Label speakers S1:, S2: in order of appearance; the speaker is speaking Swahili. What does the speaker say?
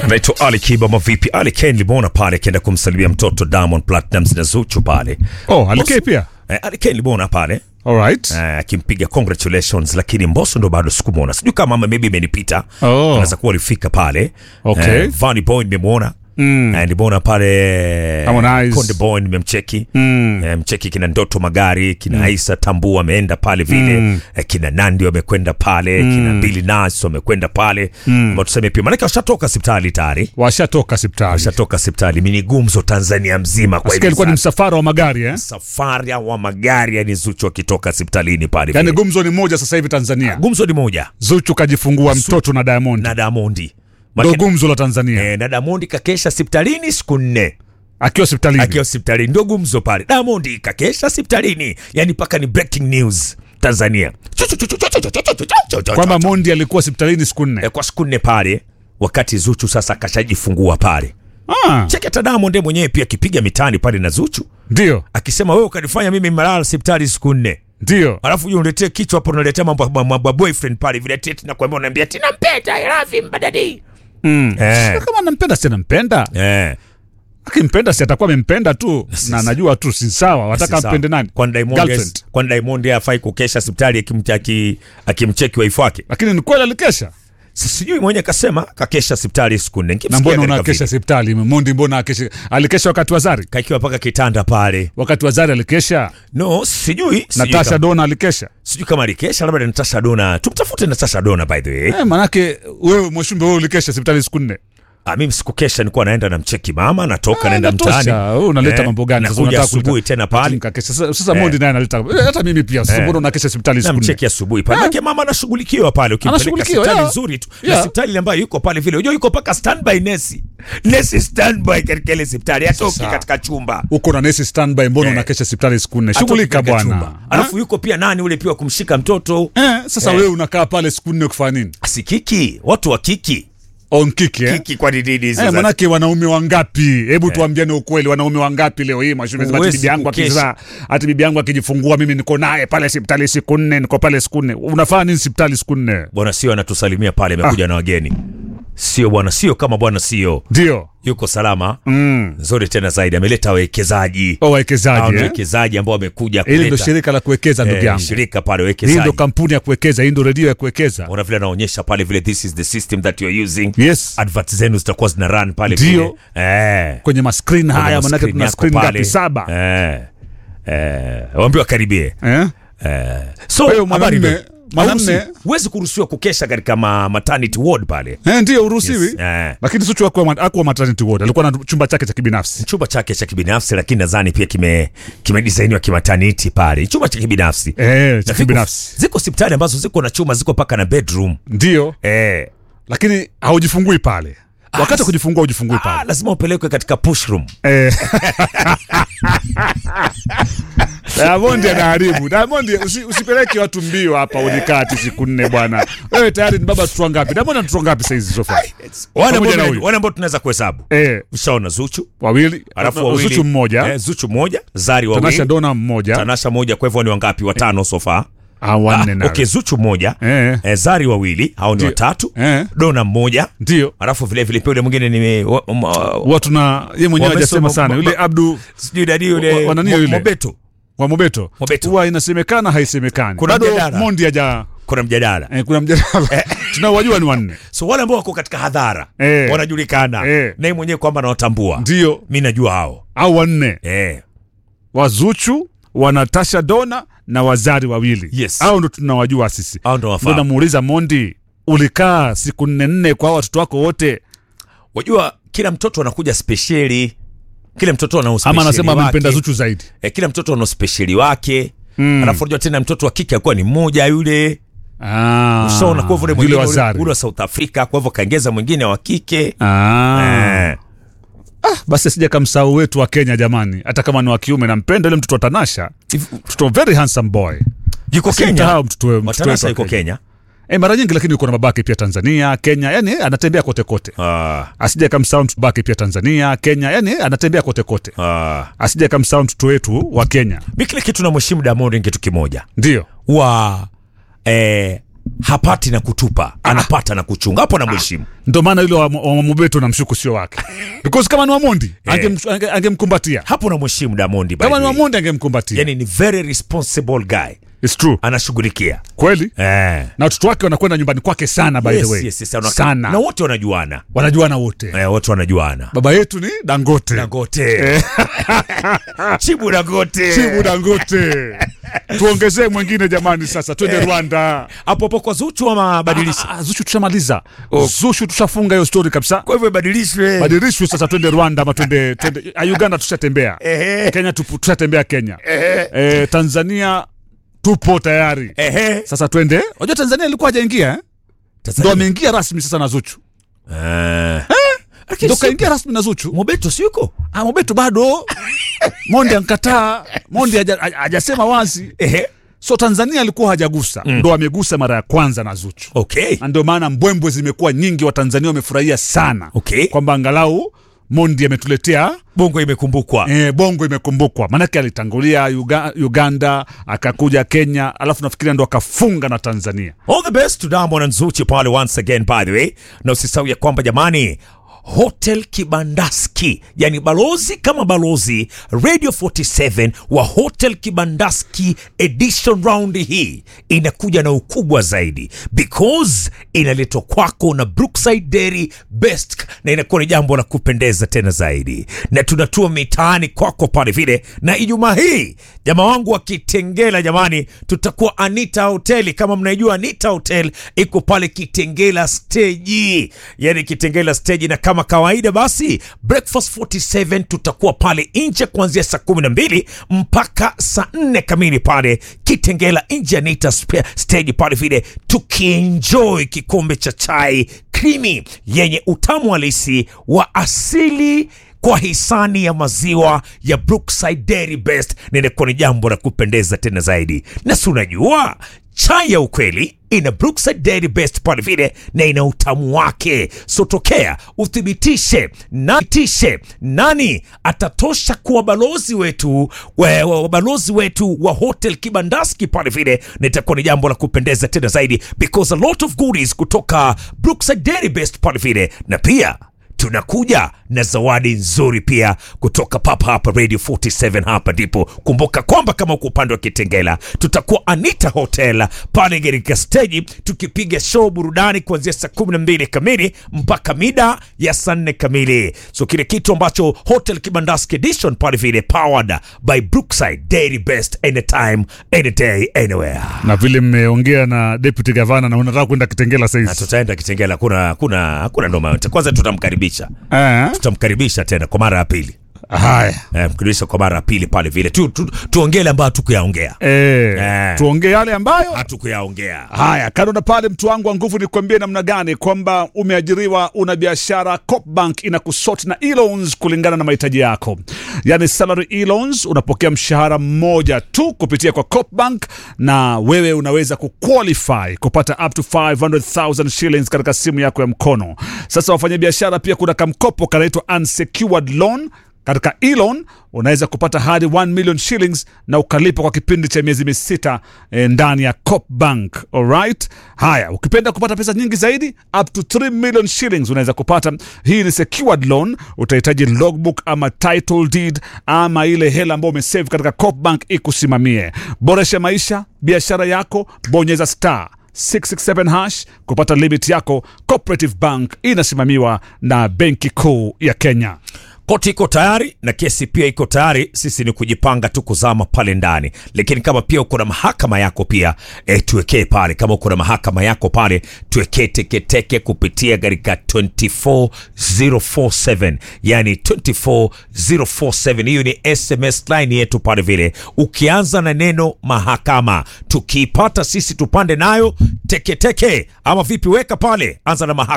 S1: anaitwa Ali Kiba mavipi. Ali Ken limuona pale akienda kumsalimia mtoto Diamond Platnumz na Zuchu pale.
S2: Oh, alikei pia.
S1: Eh, Ali Ken limuona pale
S2: Alright.
S1: eh, akimpiga congratulations, lakini Mbosso ndo bado sikumwona. Sijui kama ama maybe imenipita.
S2: Oh.
S1: Anaweza kuwa alifika pale.
S2: Okay.
S1: Eh, Vanny Boy nimemwona.
S2: Mm.
S1: Eh, nimeona pale
S2: Harmonize.
S1: Konde Boy nimemcheki.
S2: Mm.
S1: Eh, mcheki kina Ndoto Magari, kina Aisa Tambu ameenda pale vile.
S2: Mm.
S1: Eh, kina Nandi wamekwenda pale, kina Billy Nas wamekwenda pale. Mm. tuseme pia maana washatoka hospitali tayari.
S2: Washatoka hospitali.
S1: Washatoka hospitali. Mimi ni gumzo Tanzania mzima kwa
S2: Sikia
S1: hivi
S2: ilikuwa ni
S1: sasa.
S2: msafara wa magari eh?
S1: Safari wa magari yani Zuchu akitoka hospitalini pale.
S2: Yaani
S1: vile.
S2: gumzo ni moja sasa hivi Tanzania.
S1: Gumzo ni moja
S2: Zuchu kajifungua mtoto na Diamond.
S1: na Diamondi.
S2: Ndio
S1: Maana-
S2: gumzo la Tanzania.
S1: Eh, na Diamondi kakesha hospitalini siku nne.
S2: Akiwa hospitalini.
S1: akiwa hospitalini ndio gumzo pale. Diamond kakesha hospitalini, yani mpaka ni breaking news Tanzania.
S2: Kwamba Mondi alikuwa hospitalini siku nne.
S1: Eh, kwa siku nne pale, wakati Zuchu sasa kashajifungua pale.
S2: Ah,
S1: Cheki hata Diamond yeye mwenyewe pia akipiga mitani pale na Zuchu
S2: ndio.
S1: akisema wewe ukanifanya mimi malala hospitali siku nne,
S2: Ndio.
S1: alafu uje uniletee kichwa hapo, unaletea mambo mambo ya boyfriend pale vile tete, na kuambia unaambia tina mpenda I love him badadi
S2: Mm.
S1: eh
S2: Kama anampenda si anampenda.
S1: eh
S2: Akimpenda si atakuwa amempenda tu. Na najua tu si sawa. Wataka
S1: Sasa,
S2: ampende nani?
S1: Kwani Diamond
S2: Girlfriend.
S1: kwani Diamond yeye hafai kukesha hospitali akimcheki akimcheki wife wake
S2: Lakini ni kweli alikesha.
S1: Si- sijui mwenye kasema kakesha hospitali siku nne
S2: Na
S1: Nikimsikia
S2: mbona
S1: katika
S2: unakesha
S1: video.
S2: hospitali? Mondi mbona akesha? Alikesha wakati wa Zari.
S1: kakiwa mpaka kitanda pale
S2: Wakati wa Zari alikesha.
S1: no sijui sijui
S2: Natasha
S1: kama,
S2: Dona alikesha.
S1: sijui kama alikesha labda Natasha Dona tumtafute Natasha Dona by the way
S2: Eh, manake wewe Mwashumbe wewe ulikesha hospitali siku nne.
S1: ah, mimi sikukesha nilikuwa naenda na mcheki mama natoka
S2: Ah,
S1: naenda
S2: inatosha.
S1: mtaani
S2: Wewe unaleta
S1: Eh,
S2: mambo gani? Sasa
S1: nakuja
S2: unataka kuita-
S1: asubuhi tena pale
S2: Nikakesha. Sasa, sasa Mondi naye analeta eh, hata mimi pia. Sasa
S1: Eh.
S2: mbona unakesha hospitali
S1: na
S2: siku nne?
S1: mcheki asubuhi pale Maana mama anashughulikiwa pale ukimpeleka
S2: Anashughulikiwa,
S1: hospitali
S2: yeah.
S1: nzuri tu na
S2: Yeah.
S1: hospitali ambayo yuko pale vile unajua yuko paka standby nesi nesi standby katika ile hospitali hatoki
S2: Sasa.
S1: katika chumba
S2: Uko na nesi standby, mbona
S1: Eh.
S2: unakesha hospitali siku nne?
S1: Hatoki
S2: Shughulika
S1: katika
S2: bwana.
S1: chumba. alafu yuko pia nani ule pia wa kumshika mtoto
S2: Eh, sasa
S1: Eh.
S2: wewe unakaa pale siku nne kufanya nini?
S1: si kiki watu wa kiki
S2: On kick eh?
S1: kiki kwa nini
S2: Eh,
S1: sasa
S2: manake wanaume wangapi? Hebu tuambiane ukweli, wanaume wangapi leo hii Mwashumbe? Ati
S1: Huwezi
S2: bibi yangu
S1: kukesha.
S2: akizaa, ati bibi yangu akijifungua, mimi niko naye pale hospitali siku nne, niko pale siku nne. Unafanya nini hospitali siku nne?
S1: bwana sio anatusalimia pale amekuja na wageni sio bwana sio kama bwana sio
S2: Ndio
S1: yuko salama
S2: mm.
S1: nzuri tena zaidi ameleta wawekezaji
S2: O
S1: Hao
S2: wawekezaji
S1: ni
S2: eh?
S1: wawekezaji ambao wamekuja
S2: Hili ndo
S1: kuleta
S2: shirika la kuwekeza ndugu
S1: eh,
S2: yangu.
S1: shirika pale
S2: Hii
S1: wawekezaji
S2: ndo kampuni ya kuwekeza, hii ndo redio ya kuwekeza.
S1: ona vile anaonyesha pale vile this is the system that you are using
S2: Yes.
S1: advert zenu zitakuwa zina run pale
S2: Ndio.
S1: vile eh
S2: Kwenye maskrin haya,
S1: Kwenye
S2: manake
S1: screen
S2: tuna
S1: yako
S2: skrin
S1: pale.
S2: ngapi? Saba
S1: eh eh waambiwa karibie
S2: eh?
S1: eh so
S2: Kwa hiyo
S1: habari
S2: mwanamme-
S1: ndio.
S2: mwanamme-
S1: Hauruhusi- huwezi kuruhusiwa kukesha katika ma maternity ward pale
S2: Eh, ndio uruhusiwi
S1: Yes, eh.
S2: lakini Zuchu hakuwa hakuwa maternity ward, alikuwa na chumba chake cha kibinafsi.
S1: chumba chake cha kibinafsi lakini nadhani pia kime kimedisainiwa kimataniti pale chumba cha kibinafsi
S2: Eh, cha
S1: Na ziko-
S2: kibinafsi
S1: ziko hospitali ambazo ziko na chuma ziko paka na bedroom
S2: ndio,
S1: eh
S2: lakini haujifungui pale. Wakati wa kujifungua hujifungui
S1: ah,
S2: pale.
S1: lazima upelekwe katika push room
S2: Eh. Diamond anaharibu. Diamond usi, usipeleke watu mbio hapa unikati siku nne bwana. Wewe tayari ni baba watoto wangapi? Diamond ana watoto wangapi sasa hizi so far?
S1: wale
S2: Pamoja na
S1: ambao
S2: huyu.
S1: wale ambao tunaweza kuhesabu
S2: Eh,
S1: ushaona Zuchu
S2: wawili.
S1: alafu
S2: Na-
S1: wawili
S2: Zuchu mmoja.
S1: eh, Zuchu mmoja Zari
S2: Tanasha
S1: wawili
S2: Dona mmoja.
S1: Tanasha moja kwa hivyo ni wangapi watano so far
S2: Ah, wanne na.
S1: okay Zuchu mmoja
S2: Eh.
S1: eh, Zari wawili hao ni
S2: Ndio.
S1: watatu
S2: Eh.
S1: Dona mmoja
S2: Ndio.
S1: alafu vile vile pia yule mwingine ni wa- ma-
S2: Watu na yeye mwenyewe
S1: Wamesoma-
S2: hajasema sana.
S1: ma-
S2: Yule
S1: ma-
S2: Abdu
S1: sijui dadi
S2: Wa-
S1: yule
S2: wa nani
S1: Mo-
S2: yule?
S1: Mobeto
S2: wa Mobeto.
S1: Mobeto.
S2: Huwa inasemekana haisemekani.
S1: Kuna
S2: Bado
S1: mjadala.
S2: Mondi haja
S1: kuna mjadala
S2: eh, kuna mjadala. Tunaowajua ni wanne.
S1: so wale ambao wako katika hadhara
S2: Eh.
S1: wanajulikana
S2: Eh.
S1: naye mwenyewe kwamba anawatambua
S2: Ndio.
S1: mi najua hao
S2: Au wanne.
S1: eh.
S2: Wazuchu, wanatasha Dona na wazari wawili.
S1: Yes.
S2: Au ndo tunawajua sisi.
S1: hao ndo
S2: Ndo
S1: wafaa
S2: namuuliza Mondi, ulikaa siku nne nne kwa hao watoto wako wote,
S1: wajua kila mtoto anakuja spesheli kila mtoto ana
S2: ama
S1: uspesheli
S2: anasema
S1: wake.
S2: amempenda Zuchu zaidi?
S1: eh, kila mtoto ana uspesheli wake
S2: Mm.
S1: alafu unajua tena mtoto wa kike akuwa ni mmoja yule
S2: Ah,
S1: ushaona kwa hivyo ule
S2: yule
S1: mwingine ule-
S2: wazari.
S1: ule wa South Africa kwa hivyo kaongeza mwingine wa kike
S2: Ah.
S1: eh.
S2: Basi sija kamsahau wetu wa Kenya jamani, hata kama ni wa kiume, nampenda yule mtoto wa Tanasha, mtoto very handsome boy.
S1: yuko Kenya
S2: Simsahau mtoto we- mtoto wetu
S1: Matanasa
S2: wa
S1: yuko
S2: Kenya.
S1: Kenya
S2: Eh, mara nyingi lakini yuko na babake pia Tanzania, Kenya, yani eh, anatembea kote kote.
S1: ah,
S2: Asije kamsahau mtoto babake pia Tanzania, Kenya, yani eh, anatembea kote kote.
S1: ah.
S2: Asije kamsahau mtoto wetu wa Kenya.
S1: mi kile kitu na mheshimu Diamond ni kitu kimoja
S2: Ndio.
S1: wa eh, hapati na kutupa anapata na kuchunga hapo namheshimu
S2: Ndio maana yule wa, wa Mobeto namshuku sio wake. Because kama ni Wamondi angem- ange- angemkumbatia.
S1: hapo namheshimu Damondi by
S2: Kama
S1: the
S2: ni
S1: way.
S2: Wamondi angemkumbatia.
S1: yani ni very responsible guy
S2: It's true.
S1: anashughulikia
S2: Kweli?
S1: eh.
S2: Na watoto wake wanakwenda nyumbani kwake sana by
S1: yes,
S2: the way.
S1: yes, yes, wana-
S2: sana.
S1: na wote wanajuana
S2: Wanajuana wote.
S1: eh, wote wanajuana
S2: Baba yetu ni Dangote.
S1: Dangote Chibu Dangote
S2: Chibu Dangote. Tuongezee mwingine jamani sasa twende Rwanda.
S1: hapo hapo kwa Zuchu ama badilisha
S2: Ah, Zushu tushamaliza. Zushu tushafunga hiyo story kabisa.
S1: kwa hivyo ibadilishwe
S2: Badirishwe sasa twende Rwanda ama twende twende ah, Uganda tushatembea.
S1: Ehe.
S2: Kenya tupu- tushatembea Kenya. Eh, Tanzania tupo tayari.
S1: Ehe.
S2: Sasa twende. Unajua Tanzania ilikuwa hajaingia eh? Ndo ameingia rasmi sasa na Zuchu.
S1: Eh. Lakini
S2: Ndo
S1: si-
S2: kaingia rasmi na Zuchu.
S1: Mobeto si yuko
S2: Ah, Mobeto bado. Mondi ankataa. Mondi haja- haja- hajasema wazi.
S1: Ehe.
S2: So Tanzania alikuwa hajagusa. Ndo amegusa mara ya kwanza na Zuchu.
S1: okay
S2: Na ndio maana mbwembwe zimekuwa nyingi, Watanzania wamefurahia sana
S1: Okay.
S2: kwamba angalau Mondi ametuletea
S1: bongo imekumbukwa
S2: e, bongo imekumbukwa. Maanake alitangulia Uga, Uganda akakuja Kenya, alafu nafikiria ndo akafunga na Tanzania.
S1: All the best to Diamond and Zuchu pale once again by the way. Na usisahau ya kwamba jamani Hotel Kibandaski, yani balozi kama balozi Radio 47 wa Hotel Kibandaski edition round hii inakuja na ukubwa zaidi because inaletwa kwako na Brookside Dairy Best, na inakuwa ni jambo la kupendeza tena zaidi, na tunatua mitaani kwako pale vile. Na Ijumaa hii jamaa wangu wa Kitengela, jamani, tutakuwa Anita Hoteli. Kama mnaijua Anita Hotel iko pale Kitengela stage, yani Kitengela stage, na kama kawaida basi breakfast 47 tutakuwa pale nje kuanzia saa kumi na mbili mpaka saa nne kamili pale Kitengela nje Anita sp- stage pale vile tukienjoy kikombe cha chai krimi yenye utamu halisi wa asili kwa hisani ya maziwa ya Brookside Dairy Best, na inakuwa ni jambo la kupendeza tena zaidi. Na si unajua chai ya ukweli ina Brookside Dairy Best pale vile, na ina utamu wake. So tokea uthibitishe na tishe nani atatosha kuwa balozi wetu wa, wa, wa balozi wetu wa Hotel Kibandaski pale vile, na itakuwa ni jambo la kupendeza tena zaidi because a lot of goodies kutoka Brookside Dairy Best pale vile, na pia tunakuja na zawadi nzuri pia kutoka papa hapa Radio 47. Hapa ndipo kumbuka kwamba kama uko upande wa Kitengela, tutakuwa Anita Hotel pale katika steji tukipiga show burudani kuanzia saa kumi na mbili kamili mpaka mida ya saa nne kamili. So kile kitu ambacho Hotel Kibandaski Edition pale vile powered by Brookside Dairy Best anytime any day anywhere.
S2: Na vile mmeongea na deputy governor na unataka kwenda Kitengela
S1: Na
S2: saizi.
S1: tutaenda Kitengela, hakuna hakuna hakuna noma yote. Kwanza tutamkaribisha
S2: Eh,
S1: tutamkaribisha tena kwa mara ya pili
S2: haya.
S1: eh, mkaribisha kwa mara ya pili pale vile tu, tu, tuongele ambayo hatukuyaongea
S2: Eh,
S1: Eh.
S2: tuongee yale ambayo
S1: hatukuyaongea
S2: Haya, kando na pale, mtu wangu wa nguvu, nikwambie namna gani kwamba umeajiriwa, una biashara, Copbank inakusoti na e-loans kulingana na mahitaji yako, yani salary e-loans. Unapokea mshahara mmoja tu kupitia kwa Copbank, na wewe unaweza kuqualify kupata up to 500,000 shillings katika simu yako ya mkono. Sasa wafanyabiashara, pia kuna kamkopo kanaitwa unsecured loan katika Elon unaweza kupata hadi 1 million shillings na ukalipa kwa kipindi cha miezi misita eh, ndani ya Copbank. Alright, haya, ukipenda kupata pesa nyingi zaidi up to 3 million shillings unaweza kupata. Hii ni secured loan, utahitaji logbook ama title deed ama ile hela ambayo umesave katika Copbank ikusimamie. Boresha maisha, biashara yako, bonyeza star 667 hash kupata limit yako. Cooperative Bank inasimamiwa na Benki Kuu ya Kenya.
S1: koti iko tayari na kesi pia iko tayari sisi ni kujipanga tu kuzama pale ndani lakini kama pia uko na mahakama yako pia e, tuwekee pale kama uko na mahakama yako pale tuwekee teketeke kupitia katika 24047 yani 24047 hiyo ni sms line yetu pale vile ukianza na neno mahakama tukiipata sisi tupande nayo teketeke ama vipi weka pale anza na mahakama